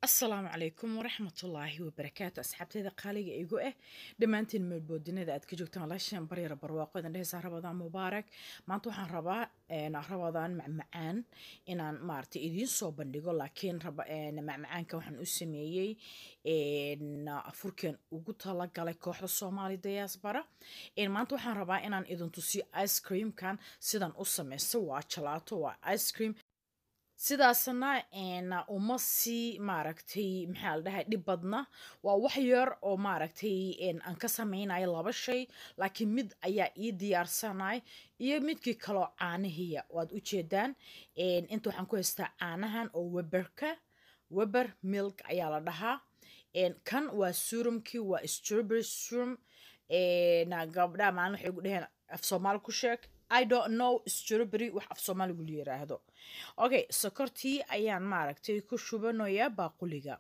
asalaamu calaykum waraxmatullaahi wabarakaatu asxaabteeda qaaliga igu ah dhammaantiin meelboodinada aad ka joogtaan walaashan baryara barwaaqo idan dhehaysaa rabadaan mubaarak maanta waxaan rabaa rabadaan macmacaan inaan maaragtay idiin soo bandhigo laakiin macmacaanka waxaan u sameeyey afurkan ugu talagalay kooxda soomaali diaspora maanta waxaan rabaa inaan idin tusiyo ice creamkan sidan u sameysto waa jalaato waa ice cream sidaasna uma sii maaragtay maxaa la dhahay dhib badna waa wax yar oo maaragtay aan ka samaynayo laba shay laakiin mid ayaa ii diyaarsanay iyo midkii kaloo caanihiya waad u jeedaan inta waxaan ku haystaa caanahan oo weberka weber milk ayaa la dhahaa kan waa surumkii waa strawberry surum gabdhaha maalin waxay gu dheheen af soomaali ku sheeg i don't know strawberry wax af soomaaligu la yiraahdo okay sokortii ayaan maaragtay ku shubanayaa baaquliga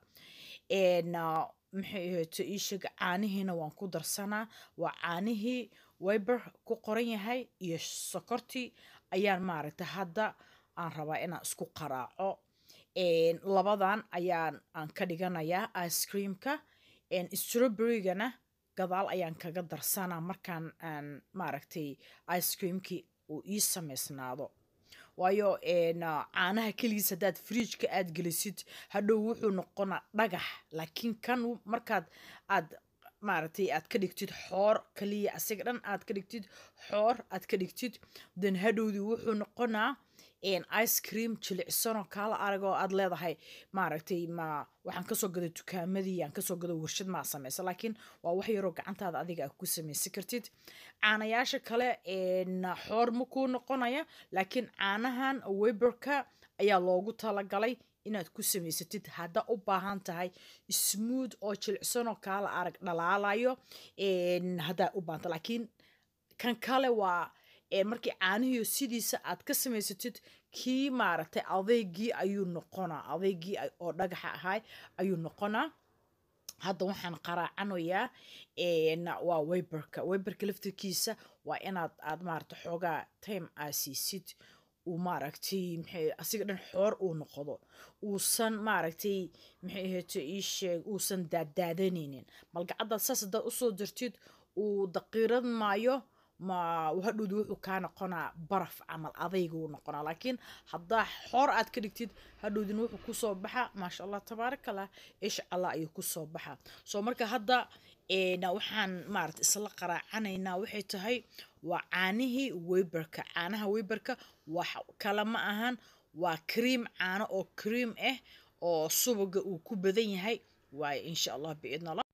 maxay ahayto ii sheega caanihiina waan ku darsanaa waa caanihii wiber ku qoran yahay iyo sokortii ayaan maaragtay hadda aan rabaa inaan isku qaraaco labadan ayaan aan ka dhiganayaa ice creamka strawberrygana gadaal ayaan kaga darsanaa markaan aan maaragtay ice creamkii uu ii samaysnaado waayo caanaha keligiis haddaad fridjka aad gelisid hadhow wuxuu noqonaa dhagax laakiin kan markaad aad maaragtay aad ka dhigtid xoor kaliya asiga dhan aad ka dhigtid xoor aad ka dhigtid then hadhowdii wuxuu noqonaa ice cream jilicsanoo kaala aragoo aad leedahay maaragtay ma waxaan kasoo gaday dukaamadii aan kasoo gado warshad maa sameysa laakiin waa wax yaroo gacantaada adiga a ku samaysan kartid caanayaasha kale xoor ma kuu noqonaya laakiin caanahan weberka ayaa loogu talagalay inaad ku samaysatid hadda u baahan tahay smooth oo jilicsanoo kaala arag dhalaalayo haddaa u baahanta laakiin kan kale waa markii caanihiio sidiisa aad ka samaysatid kii maaragtay adeygii ayuu noqonaa adeygii oo dhagaxa ahay ayuu noqonaa hadda waxaan qaraacanayaa waa weberka weberka laftirkiisa waa inaad aad maaragtay xoogaa time aa siisid uu maaragtay maxay asiga dhan xoor uu noqdo uusan maaragtay maxay ahayto ii sheeg uusan daadaadanaynin malgacaddaad saas haddaad usoo dirtid uu daqiirad maayo ma hadhowdi wuxuu kaa noqonaa baraf camal adaygu noqonaa laakiin haddaa xoor aad ka dhigtid hadhowdina wuxuu kusoo baxa maasha allah tabaarakallah ish allah ayuu kusoo baxa soo marka hadda waxaan maarata isla qaraacanaynaa waxay tahay waa caanihii weberka caanaha weberka wax kale ma ahan waa cream caano oo cream ah oo subaga uu ku badan yahay waayo insha allah biidn allah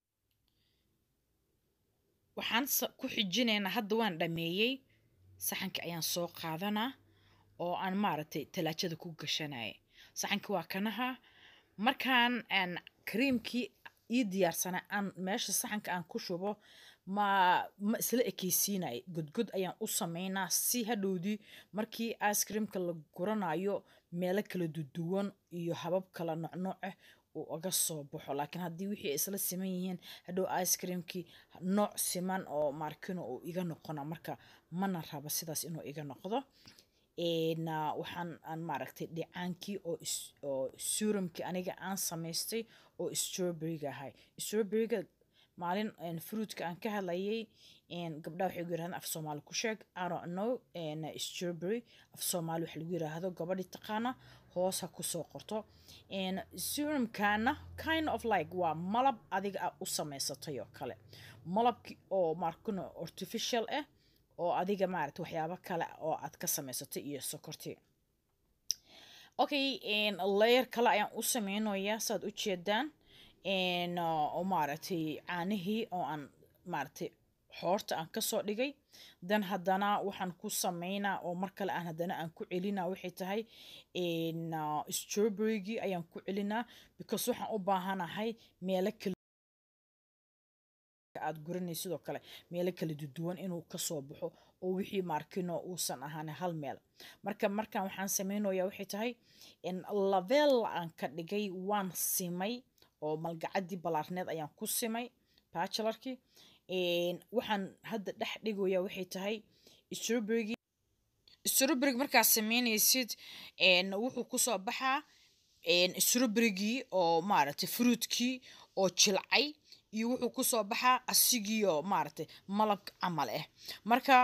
waxaan ku xijinaynaa hadda waan dhameeyey saxanka ayaan soo qaadanaa oo aan maaragtay talaajada ku gashanaya saxanka waa kanaha markaan aan creamkii ii diyaarsana aan meesha saxanka aan ku shubo ma ma isla ekeysiinaya godgod ayaan u sameynaa si hadhowdii markii ice creamka la guranayo meelo kala duduwan iyo habab kala nocnooc ah uu uga soo baxo laakiin haddii wixii ay isla siman yihiin hadhow ice creamkii nooc siman oo markino uu iga noqona marka mana rabo sidaas inuu iga noqdo waxaan aan maaragtay dhicaankii oo surumkii aniga aan samaystay oo strawberryga ahay strawberryga maalin fruitka aan ka hadlayay gabdhaha waxay gu yirahdaan af soomaali ku sheeg I don't know strawberry af soomaali waxa lagu yiraahdo gabadhi taqaana hoos ha kusoo qorto serumkana kind of like waa malab adiga a u samaysatay oo kale malabki oo markino artificial ah oo adiga maarata waxyaabo kale oo aad ka samaysatay iyo sokorti okay layer kale ayaan u sameynayaa saad u jeedaan oo maaragtay caanihii oo aan maaragtay xoorta aan kasoo dhigay dan haddana waxaan ku sameynaa oo mar kale aan haddana aan ku celinaa waxay tahay strawberrygii ayaan ku celinaa because waxaan u baahanahay meelo kala aad guranay sidoo kale meelo kala duduwan inuu kasoo baxo oo wixii markino uusan ahaan hal meel marka markaan waxaan sameynayaa waxay tahay laveel aan ka dhigay waan simay oo malgacaddii ballaarneed ayaan ku simay bachelarkii waxaan hadda dhex dhigoyaa waxay tahay strawberrygii strawberryg markaad sameynaysid wuxuu kusoo baxaa strawberrygii oo maaragtay fruitkii oo jilcay iyo wuxuu kusoo baxaa asigiioo maaragtay malab camal ah marka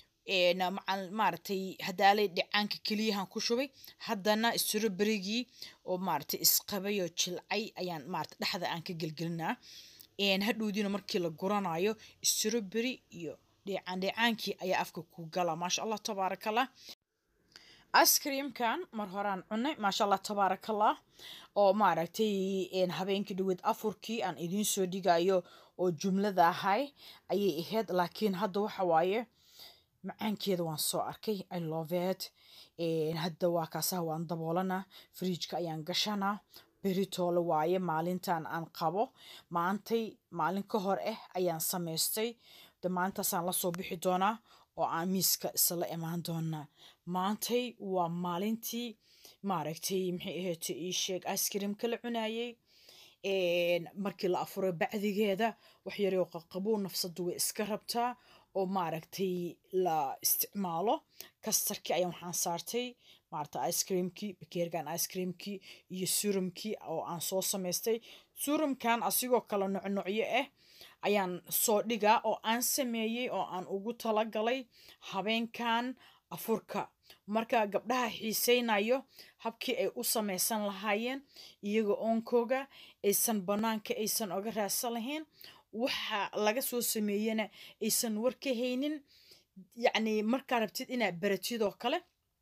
maaragtay hadaalay dhicaanka keliyahan ku shubay haddana strawberrygii oo maaragtay isqabayoo jilcay ayaan maaragtay dhexda aan ka gelgelinaa hadhowdiina markii la guranayo strawberry iyo dheecaan dheecaankii ayaa afka ku gala maasha allah tabaarakallah icecreamkan mar horaan cunay maasha allah tabaarakallah oo maaragtay habeenkii dhaweed afurkii aan idiin soo dhigayo oo jumlada ahay ayay ahayd laakiin hadda waxa waaye macaankeeda waan soo arkay i love it hadda waa kaasaha waan daboolana fridjka ayaan gashanaa beritoole waaye maalintan aan qabo maantay maalin ka hor ah ayaan samaystay de maalintaasaan lasoo bixi doonaa oo aan miiska isla imaan doonaa maantay waa maalintii maaragtay maxay ahayd ii sheeg icecreamka la cunayay markii la afuray bacdigeeda wax yaroo qaqabuu nafsadu way iska rabtaa oo maaragtay la isticmaalo kastarkii ayaan waxaan saartay maarata icecreamkii bakeergan icecreamkii iyo surumkii oo aan soo samaystay surumkan asigoo kale nocnocyo ah ayaan soo dhigaa oo aan sameeyey oo aan ugu talagalay habeenkan afurka marka gabdhaha xiiseynayo habkii ay u samaysan lahaayeen iyaga oonkooga aysan bannaanka aysan oga raadsan lahayn waxa laga soo sameeyena aysan war ka haynin yacni markaa rabtid inaad baratidoo kale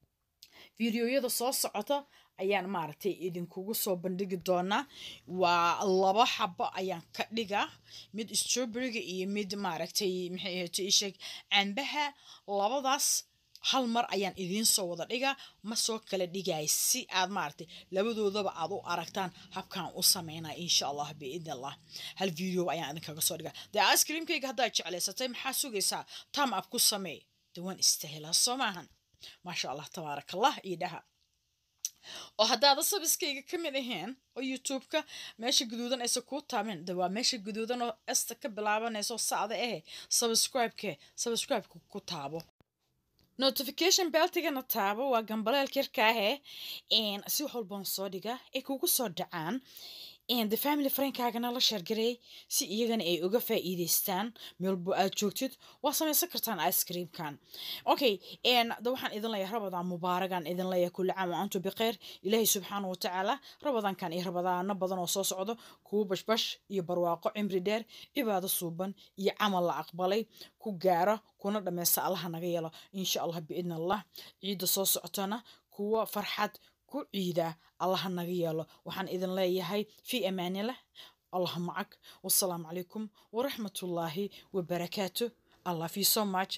fideoyada soo socota ayaan maaragtay idinkugu soo bandhigi doonaa waa laba xabo ayaan ka dhigaa mid strawberryga iyo mid maaragtay maxay ahayd isheeg cambaha labadaas hal mar ayaan idiin soo wada dhigaa ma soo kala dhigay si aad maaragtay labadoodaba aad u aragtaan habkaan u sameynaa insha allah biidn allah hal video ayaan idinkaga soo dhigaa dee icecreamkayga haddaad jeclaysatay maxaa sugaysaa tam ab ku sameey de waan istahelaa soo maahan maasha allah tabaaraka allah iyo dhaha oo haddaada sabiskayga ka mid ahayn oo youtube-ka meesha guduudan aysa kuu taamin de waa meesha guduudan oo esta ka bilaabanayso sacda ahe subscribe-ke subscribe-ka ku taabo notification beltigana taabo waa gambaleelka yarkaahe si wax walbaan soo dhiga ay kugu soo dhacaan the family friendkaagana la sheergareey si iyagana ay uga faa'iideystaan meelbo aad joogtid waa samaysan kartaan icecreamkan okay da waxaan idin leeyahay rabadaan mubaaragan idin leeyahay kulli caam wa antu bikhayr ilaahay subxaana wa tacaala rabadaankan iyo rabadaano badan oo soo socdo kuwo bashbash iyo barwaaqo cimri dheer cibaado suuban iyo camal la aqbalay ku gaara kuna dhammaysta allaha naga yeelo insha allah biidn allah ciidda soo socotana kuwa farxad ku ciida allaha naga yeelo waxaan idin leeyahay fii amaanillah allah macag wasalaamu calaykum waraxmatullaahi wabarakaatu i love you so much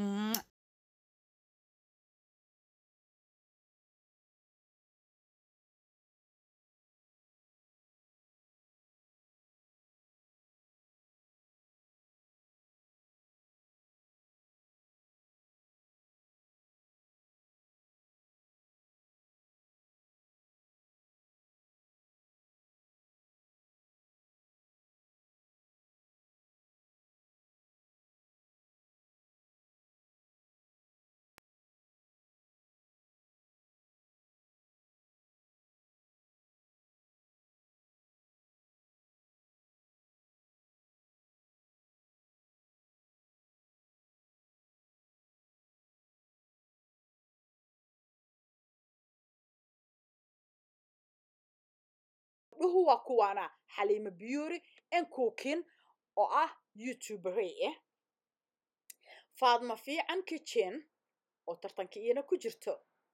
dhuhu waa kuwaana xaliimo biyuri n cookin oo ah youtuberey ah faadma fiican kitchen oo tartanka iyana ku jirto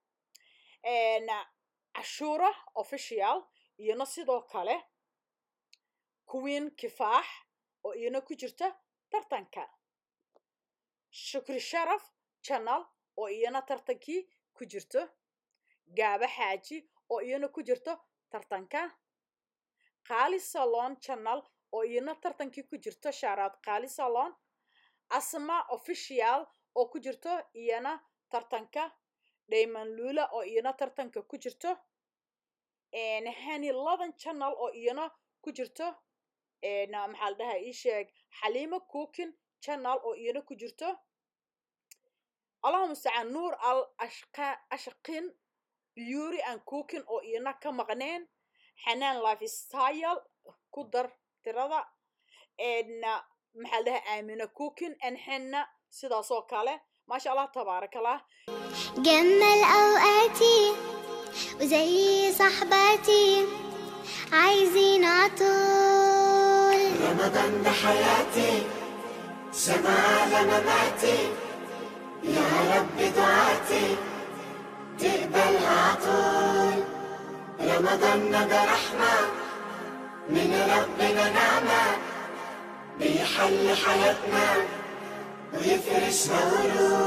cashuura official iyana sidoo kale queen kifaax oo iyana ku jirta tartanka shukri sharaf channel oo iyana tartankii ku jirto gaaba xaaji oo iyana ku jirto tartanka qaali salon channel oo iyana tartankii ku jirto shaaraad qaali salon asma official oo ku jirto iyana tartanka dhayman lula oo iyana tartanka ku jirto hani ladan channel oo iyana ku jirto maxaa la dhahaa ii sheeg xaliimo cookin channel oo iyana ku jirto allahuma mustacaan nuur al ashqin beauty and cookin oo iyana ka maqneen xanaan life style ku dar tirada maxaa la dhahaa aamina cooking and xena sidaas oo kale maasha allah tabaaraka allah جمل أوقاتي وزي صحباتي عايزين عطول رمضان ده حياتي سما على مماتي يا رب دعاتي تقبلها عطول رمضان ده رحمة من ربنا نعمة بيحل حياتنا ويفرش قلوب